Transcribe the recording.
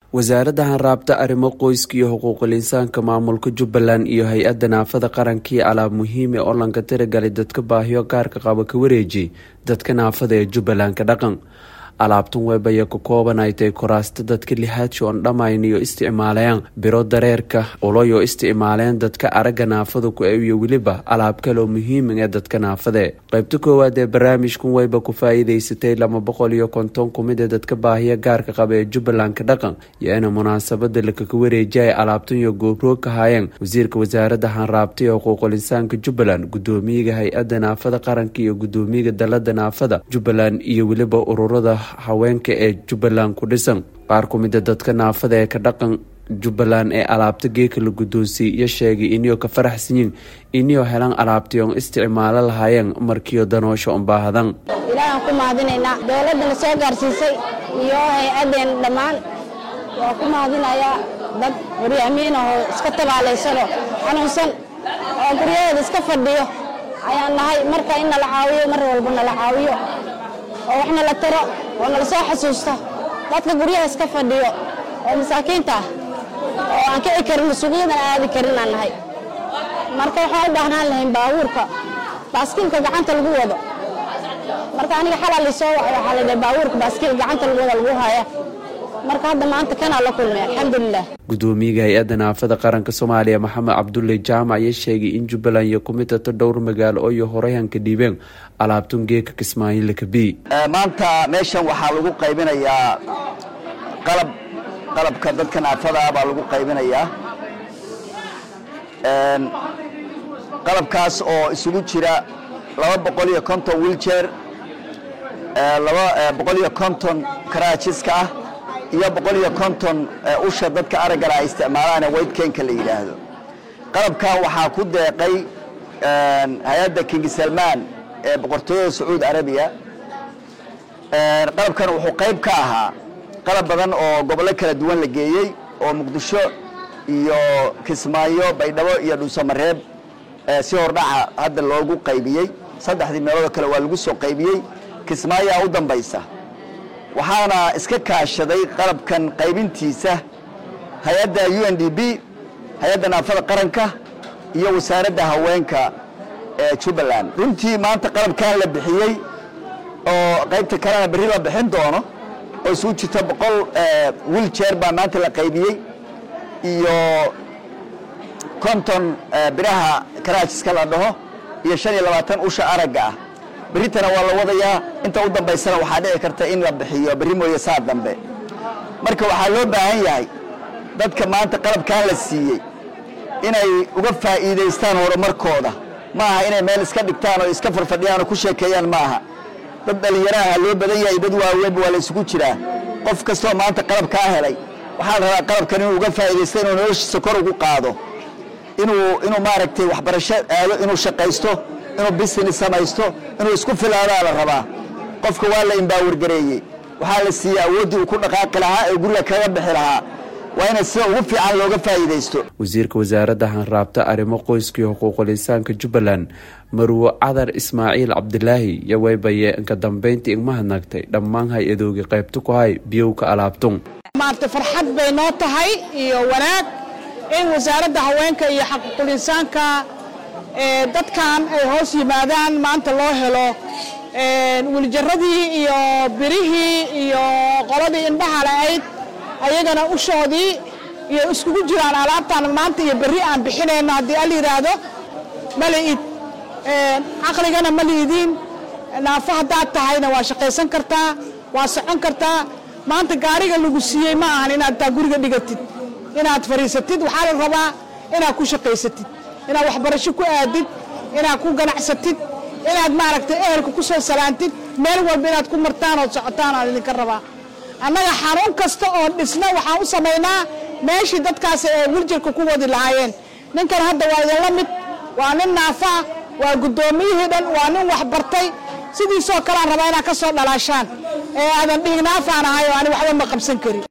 wasaaradda hanraabta arrimo qoyska iyo xuquuqul insaanka maamulka jubbaland iyo hay-adda naafada qarankii alaab muhiim ee olanka tiragalay dadka baahiyo gaarka qaba ka wareejiyay dadka naafada ee jubbalandka dhaqan alaabtan weybaya ka kooban ay tahay koraasta dadka lixaadsho on dhammayn iyo isticmaalayaan biro dareerka uloyo isticmaaleen dadka aragga naafada ku eewiyo weliba alaab kaleoo muhiima ee dadka naafade qaybta koowaad ee barnaamijkan weyba ku faa-iideysatay laba boqol iyo konton kumid ee dadka baahiya gaarka qaba ee jubbalandka dhaqan iyo ina munaasabada lakaka wareejiyay alaabtan iyo goobroog ka haayeen wasiirka wasaaradda hanraabta iyo xuquuqul insaanka jubbaland gudoomiyaga hay-adda naafada qaranka iyo gudoomiyaga dalada naafada jubbaland iyo weliba ururada haweenka ee jubbaland ku dhisan qaar ku mida dadka naafada ee ka dhaqan jubbaland ee alaabta geeka la guddoonsiiyey iyo sheegay iniyoo ka faraxsanyiin iniyoo helaan alaabtii oon isticmaalo lahaayeen markiio danoosha un baahadan ilaahaan ku mahadinaynaa dowladdana soo gaarsiisay iyo hay-addeen dhammaan waa ku mahadinayaa dad waryaamiin ahoo iska tabaalaysanoo xanuunsan oo guryahooda iska fadhiyo ayaan nahay marka in nala caawiyo mar walba nala caawiyo oo wax nala tiro oo nala soo xasuusto dadka guryaha iska fadhiyo oo masaakiinta ah oo aan kici karin suuqyadan aadi karin aan nahay marka waxaan u baahnaan lahayn baabuurka baaskiilka gacanta lagu wado marka aniga xalaa lisoo wacay waxaa la dhahay baabuurka baaskiil gacanta lagu wada lagu haya marka hadda maanta kanaa la kulmay alxamdulilah gudoomiyaga hay-adda naafada qaranka soomaaliya maxamed cabdulle jaamac ayaa sheegay in jubbaland iyo kumidata dhowr magaalo oo iyo horeyhanka dhiibeen alaabtun geeka kismaayo kabi maanta meeshan waxaa lagu qaybinayaa qalab qalabka dadka naafada ah baa lagu qaybinayaa qalabkaas oo isugu jira laba boqol iyo konton wiiljeer laba boqol iyo konton karaajiska ah iyo boqol iyo konton usha dadka araggala ay isticmaalaan ee weydkenka la yidhaahdo qalabkan waxaa ku deeqay hay-adda king salmaan ee boqortooyada sacuudi arabiya qalabkan wuxuu qayb ka ahaa qalab badan oo gobollo kala duwan la geeyey oo muqdisho iyo kismaayo baydhabo iyo dhuusamareeb si hordhaca hadda loogu qaybiyey saddexdii meeloodoo kale waa lagu soo qaybiyey kismaayaa u dambaysa waxaana iska kaashaday qalabkan qaybintiisa hay-adda u n d b hay-adda naafada qaranka iyo wasaaradda haweenka ee jubbaland runtii maanta qalabkan la bixiyey oo qaybta kalena berri la bixin doono oo isugu jirta boqol wiiljeer baa maanta la qaybiyey iyo konton biraha karaajiska la dhaho iyo shan iyo labaatan usha aragga ah berritana waa la wadayaa inta u dambaysana waxaa dhici karta in la bixiyo berri mooye saa dambe marka waxaa loo baahan yahay dadka maanta qalabkan la siiyey inay uga faa'iidaystaan horumarkooda ma aha inay meel iska dhigtaan oo iska farfadhiyaan oo ku sheekeeyaan ma aha dad dhallinyaraha loo badan yahay dad waaweynba waa la isugu jiraa qof kastoo maanta qalabkaa helay waxaa la rabaa qalabkan inuu uga faa'iidaysto inuu noloshiisa kor ugu qaado inuu inuu maaragtay waxbarasho aado inuu shaqaysto inuu business samaysto inuu isku filaadaa la rabaa qofka waa la imbaawirgareeyey waxaa la siiyey awooddii uu ku dhaqaaqi lahaa ee guriga kaga bixi lahaa waa ina sida ugu fiican looga faa'iidaysto wasiirka wasaaradda hanraabta arrimo qoyska iyo xuquuqul insaanka jubbaland marwo cadar ismaaciil cabdilaahi iyo weybaye inka dambeyntii igmahadnagtay dhammaan hay-adooga qaybta ku hay biyowka alaabtun maarta farxad bay noo tahay iyo wanaag in wasaaradda haweenka iyo xaquuqul insaanka dadkan ay hoos yimaadaan maanta loo helo wiiljaradii iyo birihii iyo qoladii indhaha la-ayd ayagana ushoodii iyo iskugu jiraan alaabtaan maanta iyo berri aan bixinayno haddii al yidhaahdo maliid caqligana ma liidiin naafo haddaad tahayna waa shaqaysan kartaa waa socon kartaa maanta gaariga lagu siiyey ma ahan inaad taa guriga dhigatid inaad fadhiisatid waxaa la rabaa inaad ku shaqaysatid inaad waxbarasho ku aadid inaad ku ganacsatid inaad maaragtay ehelka ku soo salaantid meel walba inaad ku martaan ood socotaan aan idinka rabaa annaga xanuun kasta oo dhisna waxaan u samaynaa meeshii dadkaasi ay wiljirka ku wadi lahaayeen ninkan hadda waa idinla mid waa nin naafa ah waa guddoomiyihii dhan waa nin waxbartay sidiisoo kalean rabaa inaad ka soo dhalaashaan ee aadan dhiignaafaan ahay oo ani waxba ma qabsan karin